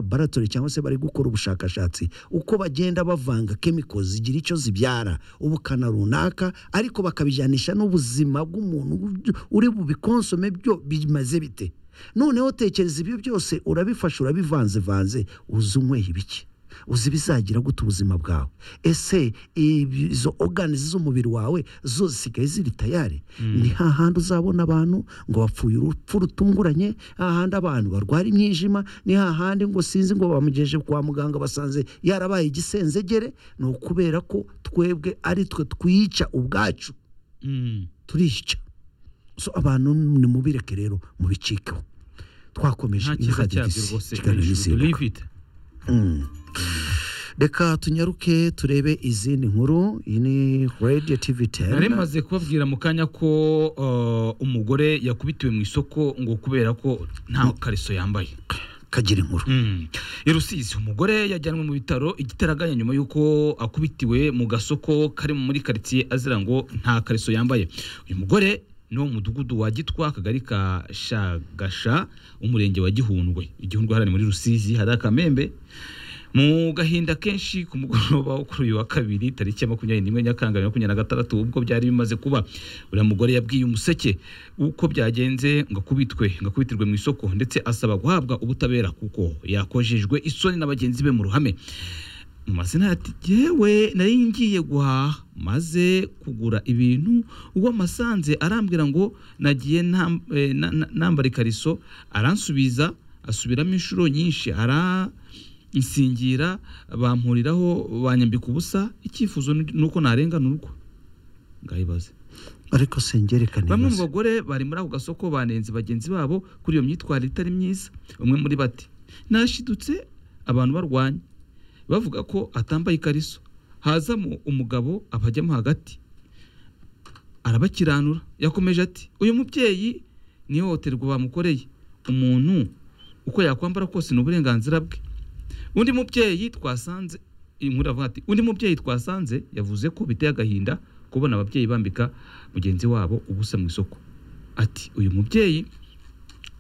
laboratori cyangwa se bari gukora ubushakashatsi uko bagenda bavanga kemiko zigira icyo zibyara ubukana runaka ariko bakabijyanisha n'ubuzima bw'umuntu uri bubikonsome byo bimaze bite noneho tekereza ibyo byose urabifashe urabivanzevanze uzi unyweye ibiki uzi ibizagira gute ubuzima bwawe ese izo oganizi z'umubiri wawe zo zisigaye ziri tayari ni hahandi uzabona abantu ngo bapfuye urupfu rutunguranye hahandi abantu barwara imyijima ni hahandi ngo sinzi ngo bamugejeje kwa muganga basanze yarabaye igisenzegere ni ukubera ko twebwe ari twe twica ubwacu turica so abantu nimubireke rero mubicikeho twakomeje nta cyiza cyabyo rwose kiganiro hejuru n'isimbuka turifite reka tunyaruke turebe izindi nkuru iyi ni radiyo tivi nari teni maze kubabwira mu kanya ko uh, umugore yakubitiwe mu isoko ngo kubera ko nta kariso yambaye kagira inkuru Mm. i rusizi umugore yajyanwe mu bitaro igitaraganya nyuma y'uko akubitiwe mu gasoko kari muri karitsiye azira ngo nta kariso yambaye uyu mugore ni wo mu mudugudu wa gitwa akagari ka shagasha umurenge wa gihundwe igihundwe hariya ni muri rusizi hari akamembe mu gahinda kenshi ku mugoroba wo kuri uyu wa kabiri tariki ya makumyabiri n'imwe nyakanga bibiri na makumyabiri na gatandatu ubwo byari bimaze kuba uriya mugore yabwiye umuseke uko byagenze ngo akubitwe ngo akubitirwe mu isoko ndetse asaba guhabwa ubutabera kuko yakojejwe isoni na bagenzi be mu ruhame mu mazina ati yewe nari ngiye guhaha maze kugura ibintu ubwo amasanze arambwira ngo nagiye ntam- eh, na- na- nambara ikariso aransubiza asubiramo inshuro nyinshi aransingira bampuriraho banyambika ubusa icyifuzo ni uko narengana urugo ngayibaze ariko sengerekane bamwe mu bagore bari muri ako gasoko banenze bagenzi babo kuri iyo myitwarire itari myiza umwe muri bati nashidutse abantu barwanya bavuga ko atambaye ikariso hazamo umugabo abajyamo hagati arabakiranura yakomeje ati uyu mubyeyi ni ihohoterwa bamukoreye umuntu uko yakwambara kose ni uburenganzira bwe undi mubyeyi twasanze iyi nkuru iravuga ati undi mubyeyi twasanze yavuze ko biteye agahinda kubona ababyeyi bambika mugenzi wabo ubusa mu isoko ati uyu mubyeyi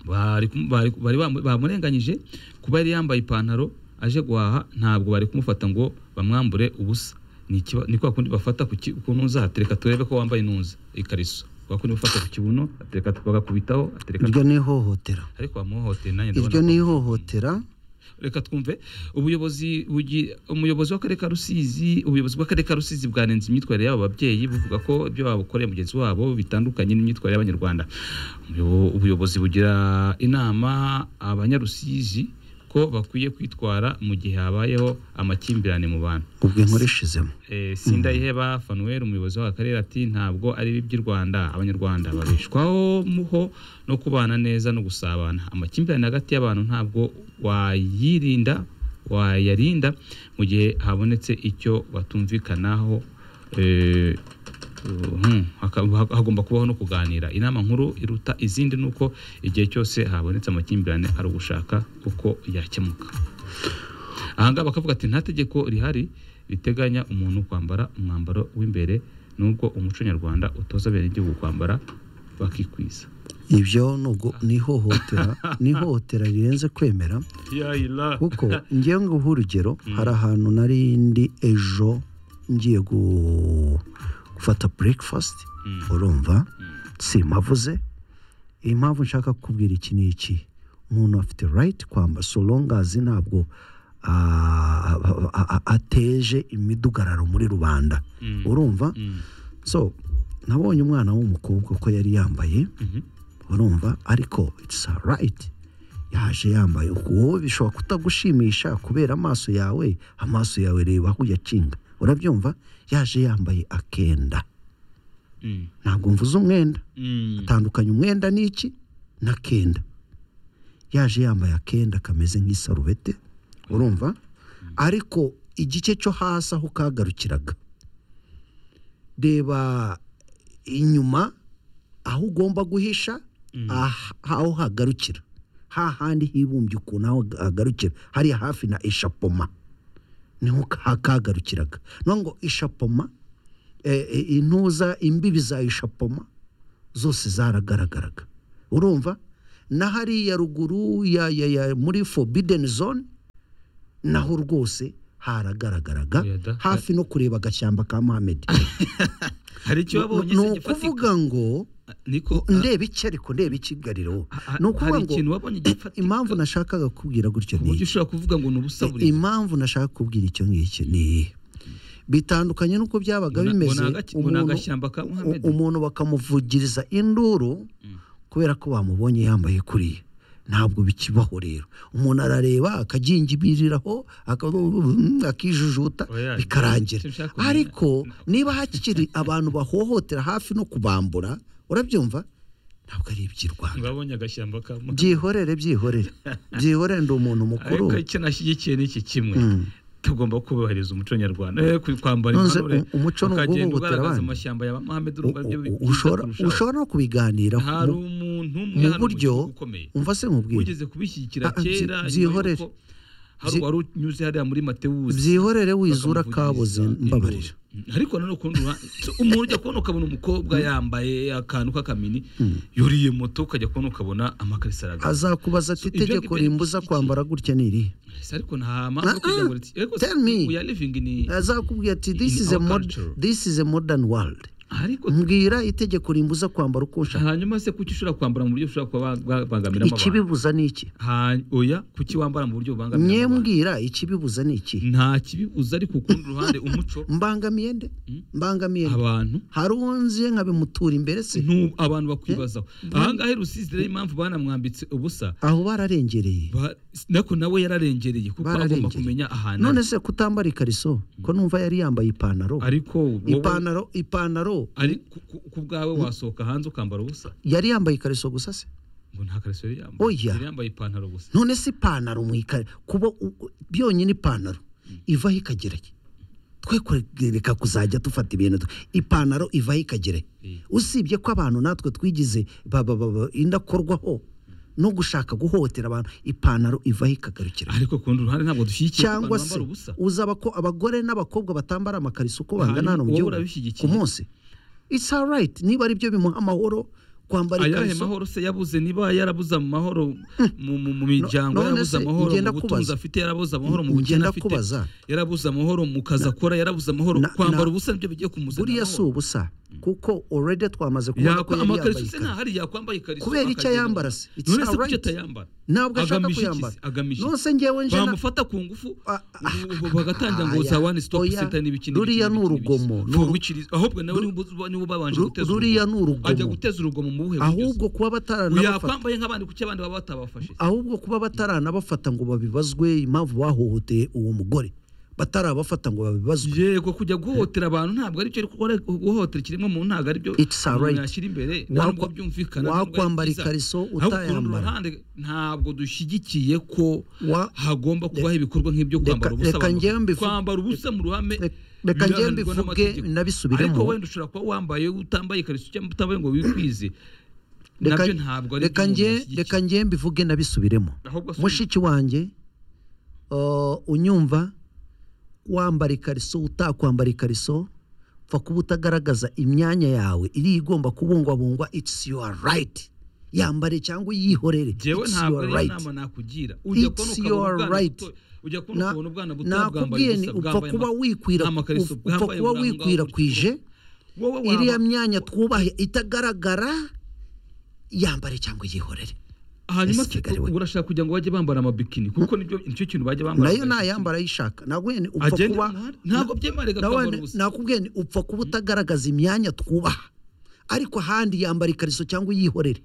bari kumu- bari- bari bamu- bamurenganyije kuba yari yambaye ipantaro aje guhaha ntabwo bari kumufata ngo bamwambure ubusa Ni ikiba- ni kwa kundi bafata ku ki- ku ntuza hatereka turebe ko wambaye intuza ikariso kwa kundi bafata ku kibuno atereka bagakubitaho atereka iryo ni ihohotera ariko bamuhohoteye nanjye iryo ni ihohotera reka twumve ubuyobozi bugi- umuyobozi w'akarere ka rusizi ubuyobozi bw'akarere ka rusizi bwanenze imyitwarire y'abo babyeyi buvuga ko ibyo babakoreye mugenzi wabo bitandukanye n'imyitwarire y'abanyarwanda Umuyobo- ubuyobozi bugira inama abanyarusizi ko bakwiye kwitwara mu gihe habayeho amakimbirane mu bantu ubwo inkuru ishizemo Eh, sindayiheba fanuel umuyobozi w'akarere ati ntabwo ari iby'i rwanda abanyarwanda babeshwaho muho no kubana neza no gusabana amakimbirane hagati y'abantu ntabwo wayirinda wayarinda mu gihe habonetse icyo batumvikanaho eh, mhm, haka- ha- hagomba kubaho no kuganira inama nkuru iruta izindi ni uko igihe cyose habonetse amakimbirane ari ugushaka uko yakemuka ahangaha bakavuga ati nta tegeko rihari riteganya umuntu kwambara umwambaro w'imbere nubwo umuco nyarwanda utoza abenegihugu kwambara bakikwiza ibyo ni ugu- ni ihohotera ni ihohotera rirenze kwemera kuko ngiye nguha urugero hari ahantu nari ndi ejo ngiye gu- gufata burekifasiti Mm. urumva simavuze impamvu nshaka kubwira iki ni iki umuntu afite rayiti kwamba solongazi ntabwo ah, a- a- ateje imidugararo muri rubanda Mm. urumva Mm. so nabonye umwana w'umukobwa ko yari yambaye Mhm. urumva ariko it's right yaje yambaye wowe bishobora kutagushimisha kubera amaso yawe amaso yawe reba aho uyakinga urabyumva yaje yambaye akenda Mm. ntabwo mvuze umwenda Mm. tandukanya umwenda n'iki n'akenda yaje yambaye akenda kameze nk'isarubete urumva ariko igice cyo hasi aho kagarukiraga reba inyuma aho ugomba guhisha aha- aho hagarukira hahandi hibumbye ukuntu aho hagarukira hariya hafi na ishapoma niho ka- kagarukiraga no ngo ishapoma eh, eh, intuza imbibi za ishapoma zose zaragaragaraga urumva na hariya ruguru ya, ya, ya muri forbidden zone naho rwose haragaragaraga Oya da. hafi no kureba agashyamba ka mohammed hari icyo wabonye ni se gifatika ukuvuga ngo niko ah, ndeba iki ariko ndeba iki gariro ha- ni ukuvuga hari ngo ikintu wabonye gifatika impamvu nashakaga kubwira gutyo ku ni buryo ushobora kuvuga ngo ni ubusa buri impamvu nashaka kubwira icyo ngicyo ni iyi bitandukanye n'uko byabaga Ngo na- ngo bimeze ni agace- ngo ni umuntu- agashyamba ka Mohammed. u- umuntu bakamuvugiriza induru kubera ko bamubonye yambaye kuriya ntabwo bikibaho rero umuntu arareba akagingibiriraho aka- akijujuta Oya, bikarangira icyo nshaka kumenya- ariko niba hakiri abantu bahohotera hafi no kubambura urabyumva ntabwo ari iby'i rwanda ntibabonye agashyamba ka Mohammed. byihorere byihorere byihorere ndi umuntu mukuru ariko icyo nashyigikiye ni iki kimwe tugomba kubahiriza umuco nyarwanda eh, ku- kwambara Nonese impanure u- umuco ni ukagenda uguhugutira ugaragaza abandi. amashyamba ya Mohammed U- urumva byo u- byiza ushobora kurushaho. ushobora no kubiganira ku- hari mu- umuntu umwe mu hano buryo gihugu ukomeye umva se nkubwire wigeze kubishyigikira Ah, ah, byi- kera nyuma byihorere. y'uko hari Byi- wari unyuze hariya muri matewuzi byihorere wizura bakamuvugiriza kabuze induru. mbabarira ariko nanone ukundi ura- umuntu ujya kubona ukabona umukobwa yambaye akantu k'akamini yuriye moto ukajya kubona ukabona amakarisa aragaragara azakubaza ati So, ibyo itegeko ngibyo ni rimbuza iki? kwambara gutya ni irihe Ese ariko nta mpamvu yo kugira ngo riti- ariko Tell me. we are living in azakubwira ati this In is, a our mod, culture. this is a modern world ariko mbwira itegeko rimbuza kwambara uko ushaka hanyuma se kuki ushobora kwambara mu buryo ushobora kuba wa- wabangamiramo abantu ikibibuza ni iki Ha- oya kuki wambara mu buryo bubangamira abantu nyembwira ikibibuza ni iki nta kibibuza ariko ukundi ruhande umuco mbangamiye nde mbangamiye nde abantu hari uwo nziye nkabimutura imbere se ntu- abantu bakwibazaho ahangaha i rusizi rero impamvu banamwambitse ubusa aho bararengereye ba- nako nawe yararengereye kuko agomba Bararengereye. kumenya ahantu none ari. se kutambara ikariso ko numva yari yambaye ipantaro ariko wowe- ipantaro ipantaro ari ku- ku- ku bwawe wasohoka hanze ukambara ubusa yari yambaye ikariso gusa se ngo nta kariso yari yambaye Oya. yari yambaye ipantaro gusa none se ipantaro mu ikariso kuba u- u- byonyine ipantaro ivaho ikagereye twe kureka kuzajya dufata ibintu du- ipantaro ivaho ikagereye Eh. usibye ko abantu natwe twigize ba- ba- ba- ba- indakorwaho no gushaka guhotera abantu ipantaro ivaho ikagarukira ariko ku rundi ruhande ntabwo dushyigikiye ko cyangwa abantu se bambara ubusa uzaba ko abagore n'abakobwa batambara amakariso uko bangana hano mu wowe gihugu ku urabishyigikiye? munsi it's alright niba ari byo bimuha amahoro kwambara ayahe ikariso mahoro se yabuze niba yarabuze amahoro mu, mu, mu miryango none yarabuze se, amahoro ngenda mu butunzi kubaza. afite yarabuze amahoro mu bukene Ngenda afite kubaza. yarabuze amahoro mu kazi akora yarabuze amahoro Na- kwambara na- ubusa nibyo bigiye kumuzana buriya si ubusa kuko already twamaze kubona ko yakwa yari yambaye amakariso se ikariso ntahari yakwambaye ikariso Kubera icyo akagenda. yambara se, it's none se kuki alright. atayambara ntabwo ashaka Agamije iki kuyambara se? agamije nonse iki? ngewe nje na- bamufata ku ngufu Ah, ubu- ubu bagatangira ngo za Aya, one stop oya, center n'ibiki n'ibiki ruriya ni n'ibiki n'ibiki. urugomo, ni For uru- which reason- ahubwo nawe ru- niba- niba babanje ru- guteza ruriya ni urugomo. ajya guteza urugomo mu buhe buryo se? ahubwo kuba bataranabafata yakwambaye nk'abandi kuki abandi baba batabafashe ahubwo kuba bataranabafata ngo babibazwe impamvu bahohoteye uwo mugore batarabafata ngo babibazwe yego kujya guhohotera abantu ntabwo aricyo ari gukora guhohotera ikiremwa muntu ntabwo aribyo It's alright. umuntu yashyira imbere Wakwa- ntabwo byumvikana wakwambara ikariso utayambara. utayambara ntabwo dushyigikiye ko Wa- hagomba kubaho ibikorwa nk'ibyo kwambara reka- ubusa reka abantu- njyewe mbivuge. kwambara ubusa mu ruhame Reka- reka njyewe birahanirwa mbivuge, n'amategeko. nabisubiremo. ariko wenda ushobora kuba wambaye utambaye ikariso cyangwa utambaye ngo wikwize Reka- nabyo ntabwo ari reka njye reka njye mbivuge nabisubiremo Ahubwo asubire. mushiki wanjye uh, unyumva wambara ikariso utakwambara ikariso pfa kuba utagaragaza imyanya yawe iri igomba kubungwabungwa it's your right yambare cyangwa uyihorere jewe It's ntabwo your ari right. inama nakugira It's ujya kubona your ukabona ubwana right. buto ujya kubona Na- ukabona ubwana buto bwambaye nakubwiye ni ubusa upfa bwambaye kuba ama- wikwira n'amakariso upfa bwambaye kuba bwangaho wikwirakwije wowe waba- iriya myanya twubahe itagaragara yambare cyangwa yihorere hanyuma Ese kigali we. urashaka kugira ngo bajye bambara amabikini kuko nibyo nicyo kintu bajya bambara nayo nayambara ayishaka nabwo ni upfa Agenda kuba mu muhanda? Ntabwo byemewe Nawe kwambara ni- ubusa. nakubwiye ni upfa kuba utagaragaza imyanya twubaha ariko ahandi yambara ikariso cyangwa uyihorere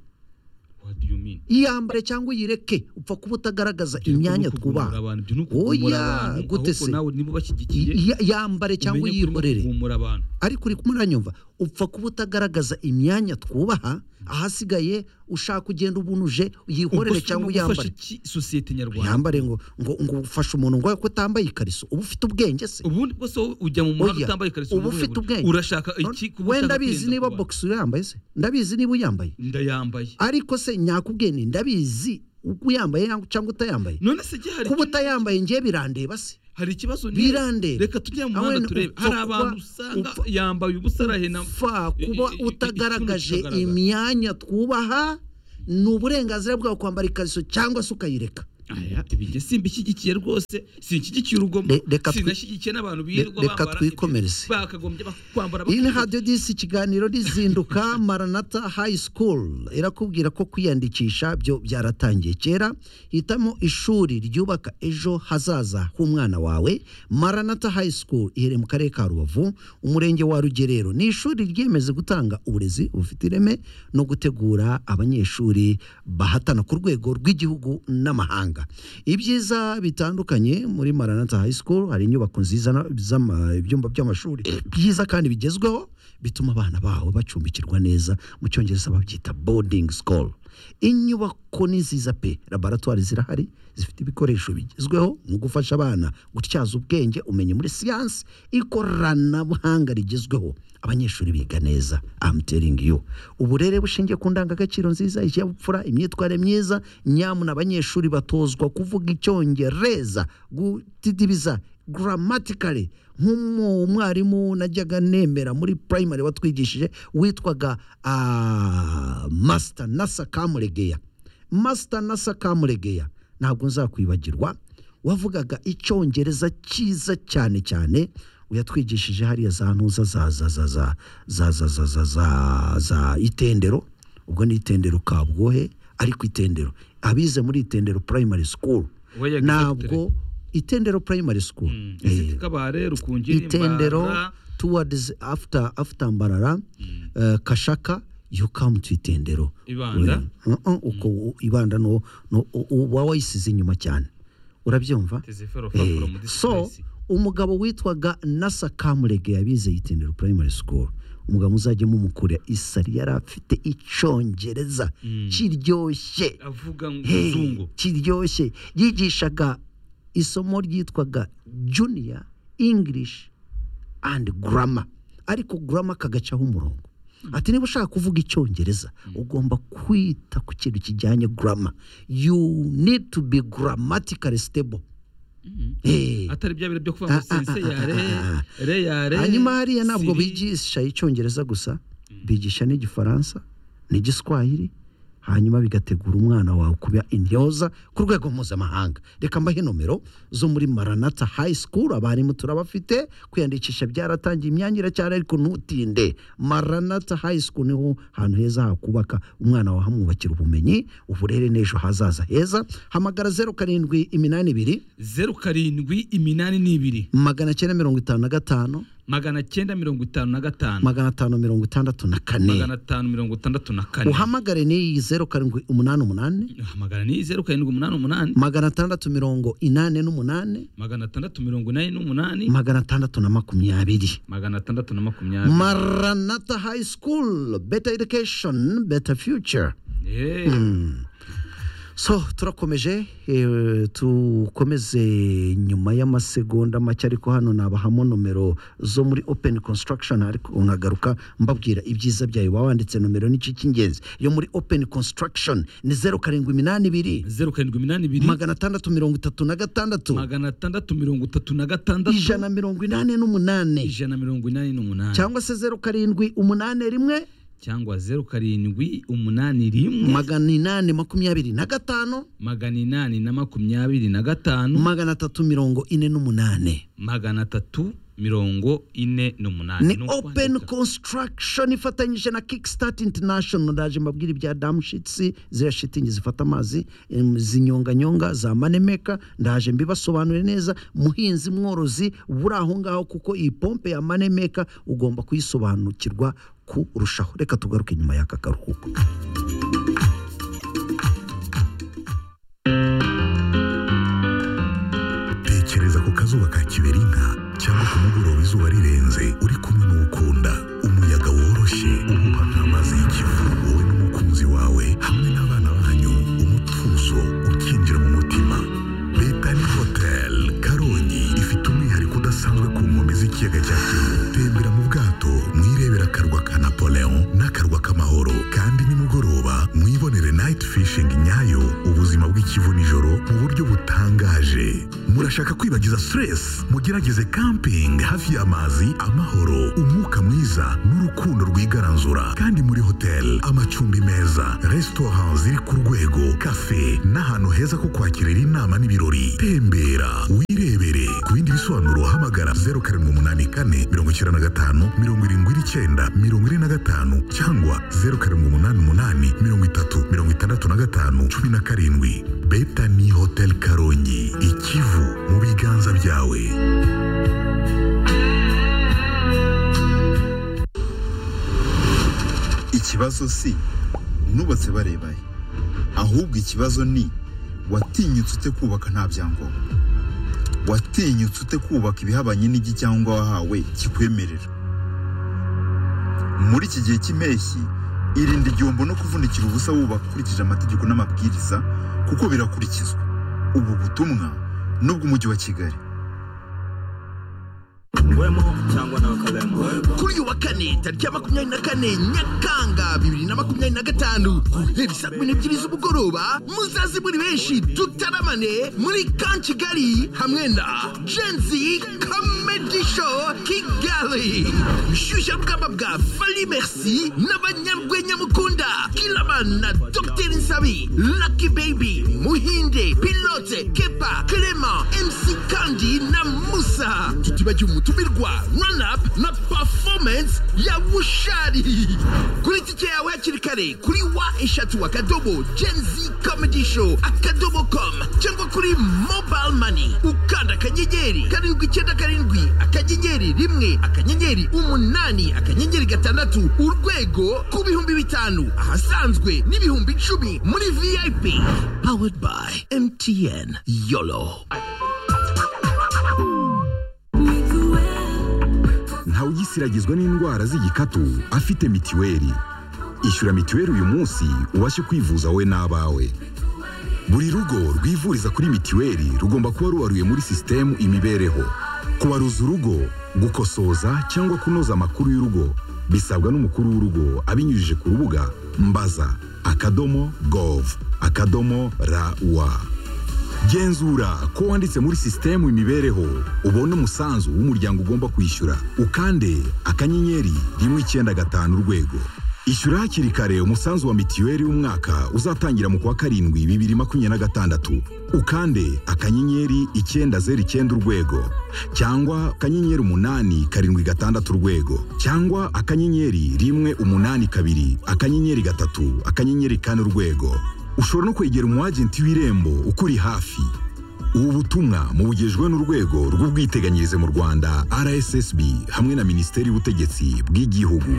What do you mean? yiyambare cyangwa uyireke upfa kuba utagaragaza Ibyo imyanya ni ukugumura twubaha abantu, ibyo ni ukugumura oya abantu, gute ahubwo se nawe niba bashyigikiye Y- yambare cyangwa umenye ko urimo uyihorere kugumura abantu ariko uri kumuranyumva upfa kuba utagaragaza imyanya twubaha ahasigaye ushaka kugenda ubunuje ubwo uyihorere se urimo cyangwa gufasha uyambare iki sosiyete nyarwanda yambare ngo ngo ngo ufashe umuntu ngo ko utambaye ikariso uba ufite ubwenge se ubundi bwose wowe ujya mu muhanda Oya, utambaye ikariso uba mu buhe ufite buryo? ubwenge urashaka iki kuba we ushaka ndabizi kwirinda niba kuba- bogisi uyambaye se ndabizi niba uyambaye ndayambaye ariko se nyakubwiye ni ndabizi uko uyambaye cyangwa utayambaye none se igihe hari kuba utayambaye njye birandeba se hari ikibazo ni- birandeba reka tujye mu Awe muhanda ni turebe upfa hari kuba- abantu usanga upfa- yambaye ubusa arahena fa i- i- kuba i- i- utagaragaje ikigaragara. imyanya twubaha ni uburenganzira bwawe kwambara ikariso cyangwa se ukayireka aya ibijye simbishyigikiye rwose sinshyigikiye urugomo Re- reka twi- sinashyigikiye n'abantu birirwa reka bambara twikomereze. ibyo bakagombye bak- kwambara iyi ni bakifite. radiyo disi ikiganiro rizinduka maranata hayi sikuru irakubwira ko kwiyandikisha byo byaratangiye kera hitamo ishuri ryubaka ejo hazaza h'umwana wawe maranata hayi sikuru iherereye mu karere ka rubavu umurenge wa rugerero ni ishuri ryiyemeza gutanga uburezi bufite ireme no gutegura abanyeshuri bahatana ku rwego rw'igihugu n'amahanga ibyiza bitandukanye muri maranata hayi sikuru hari inyubako nziza na- z'ama- ibyumba by'amashuri byiza kandi bigezweho bituma abana bawe bacumbikirwa neza mu cyongereza babyita boarding school inyubako ni nziza pe laboratwari zirahari zifite ibikoresho bigezweho mu gufasha abana gutyaza ubwenge umenye muri siyansi ikoranabuhanga rigezweho abanyeshuri biga neza I'm telling you uburere bushingiye ku ndangagaciro nziza ikinyabupfura imyitwarire myiza nyamuna abanyeshuri batozwa kuvuga icyongereza gutidibiza gramatically nk'umwarimu najyaga nemera muri primary watwigishije witwaga ah, master nasa kamuregeya master nasa kamuregeya ntabwo nzakwibagirwa wavugaga icyongereza cyiza cyane cyane yatwigishije hariya za ntuza za za za za za za za za za za itendero ubwo ni itendero kabwohe ariko itendero abize muri itendero primary school We yagize ntabwo itendero primary school Eh, kabare rukungiri itendero Mbara, towards after after mbarara eh, kashaka you come to itendero Ibanda. We- uh, uh, uko u- ibanda no no u- uba wayisize inyuma cyane urabyumva Tizifero Eh, Fakura mu so district. umugabo witwaga nasa kamurege yabize itendero primary school umugabo muzajya mumukurira isari yari afite icyongereza Mm. kiryoshye avuga ngo Hey, muzungu kiryoshye yigishaga isomo ryitwaga junior english and grammar ariko grammar kagacaho umurongo ati niba ushaka kuvuga icyongereza ugomba kwita ku kintu kijyanye grammar you need to be grammatically stable Eh, atari bya biro byo kuvuga Ah, ngo ah, sense ah, yare ah, re yare hanyuma hariya ntabwo siri. bigisha icyongereza gusa bigisha n'igifaransa n'igiswahili hanyuma bigategura umwana wawe kuba intyoza ku rwego mpuzamahanga reka mbahe nomero zo muri maranata hayi sikuru abarimu turabafite kwiyandikisha byaratangiye imyanya iracyari ariko ntutinde maranata hayi sikuru niho hantu heza hakubaka umwana wawe hamwubakira ubumenyi uburere n'ejo hazaza heza hamagara zeru karindwi iminani ibiri zeru karindwi iminani n'ibiri magana cyenda mirongo itanu na gatanu magana cyenda mirongo itanu na gatanu magana atanu mirongo itandatu na kane magana atanu mirongo itandatu na kane uhamagare ni zeru karindwi umunani umunani hamagara ni zeru karindwi umunani umunani magana atandatu mirongo inani n'umunani magana atandatu mirongo inani n'umunani magana atandatu na makumyabiri magana atandatu na makumyabiri maranata high school better education better future Eh, so turakomeje eh, tukomeze nyuma y'amasegonda make ariko hano nabahamo nomero zo muri open construction ariko nkagaruka mbabwira ibyiza byayo baba wanditse nomero n'iki cy'ingenzi yo muri open construction ni zeru karindwi iminani ibiri zeru karindwi iminani ibiri magana atandatu mirongo itatu na gatandatu magana atandatu mirongo itatu na gatandatu ijana mirongo inani n'umunani ijana mirongo inani n'umunani cyangwa se zeru karindwi umunani rimwe cyangwa zeru karindwi umunani rimwe magana inani makumyabiri na gatanu magana inani na makumyabiri na gatanu magana atatu mirongo ine n'umunani magana atatu mirongo ine n'umunani ni Ni ukwandika. open construction ifatanyije na kickstart international ndaje mbabwira ibya damshitsi ziriya shitingi zifata amazi em, zinyonganyonga za manemeka ndaje mbibasobanure neza muhinzi mworozi buri aho ngaho kuko iyi pompe ya manemeka ugomba kuyisobanukirwa kurushaho reka tugaruke nyuma y'aka karuhuko tekereza ku kazuba ka kiberinka cyangwa ku mugoroba izuba rirenze uri kumwe n'uwukunda umuyaga woroshye uhuha nk'amazi y'ikivu wowe n'umukunzi wawe hamwe n'abana banyu umutuzo ukinjira mu mutima Betani Hotel Karongi ifite umwihariko udasanzwe ku nkombe z'ikiyaga cya Kivu tembera mu bwato mwirebera akarwa ka Napoleon n'akarwa k'amahoro kandi nimugoroba mwibonere night fishing nyayo ubuzima bw'ikivu nijoro mu buryo butangaje muri murashaka kwibagiza stress mugerageze camping hafi y'amazi amahoro umwuka mwiza n'urukundo rwigaranzura kandi muri hotel amacumbi meza restaurant ziri ku rwego cafe n'ahantu heza ko kwakirira inama n'ibirori tembera wirebere ku bindi bisobanuro hamagara 0784 95 79 45 cyangwa 0788 30 65 17 betani hotel karongi ikivu mu biganza byawe ikibazo si nubatse barebaye ahubwo ikibazo ni watinyutse ute kubaka nta byangombwa watinyutse ute kubaka ibihabanye n'igicyangombwa wahawe kikwemerera muri iki gihe cy'impeshyi irinde igihombo no kuvunikira ubusa wubaka ukurikije amategeko n'amabwiriza kuko birakurikizwa ubu butumwa n'ubw'umujyi wa kigali kuri uyu wa kane tariki ya makumyabiri na kane nyakanga bibiri na makumyabiri na gatanu guhera saa kumi n'ebyiri z'umugoroba muzaze muri benshi dutaramane muri kan kigali hamwe na jenzi comedy show kigali shyushya rugamba bwa fali merci n'abanyarwenya mukunda kilaman na dr nsabi lucky baby muhinde pilote kepa clement mc kandi na musa tutibagiwe umutumirwa run-up na performance ya bushari kuri tike yawe hakiri kare kuri wa eshatu akadobo genzi comedy show akadobo com cyangwa kuri mobile money ukanda akanyenyeri karindwi icyenda karindwi akanyenyeri rimwe akanyenyeri umunani akanyenyeri gatandatu urwego ku bihumbi bitanu ahasanzwe n'ibihumbi icumi muri vip powered by mtn yolo ntawugisiragizwa n'indwara z'igikatu afite mitiweli ishyura mitiweli uyu munsi ubashe kwivuza wowe n'abawe buri rugo rwivuriza kuri mitiweli rugomba kuba ruwaruye muri sisitemu imibereho kubaruza urugo gukosoza cyangwa kunoza amakuru y'urugo bisabwa n'umukuru w'urugo abinyujije ku rubuga mbaza akadomo gov akadomo rawa genzura ko wanditse muri sisitemu imibereho ubone umusanzu w'umuryango ugomba kwishyura ukande akanyenyeri rimwe icyenda gatanu urwego ishyura hakiri kare umusanzu wa mitiweli w'umwaka uzatangira mu kwa karindwi bibiri makumyabiri na gatandatu ukande akanyenyeri icyenda zeru icyenda urwego cyangwa akanyenyeri umunani karindwi gatandatu urwego cyangwa akanyenyeri rimwe umunani kabiri akanyenyeri gatatu akanyenyeri kane urwego ushobora no kwegera umwagenti w'irembo ukuri hafi ubu butumwa mubugejwe n'urwego rw'ubwiteganyirize mu rwanda rssb hamwe na minisiteri y'ubutegetsi bw'igihugu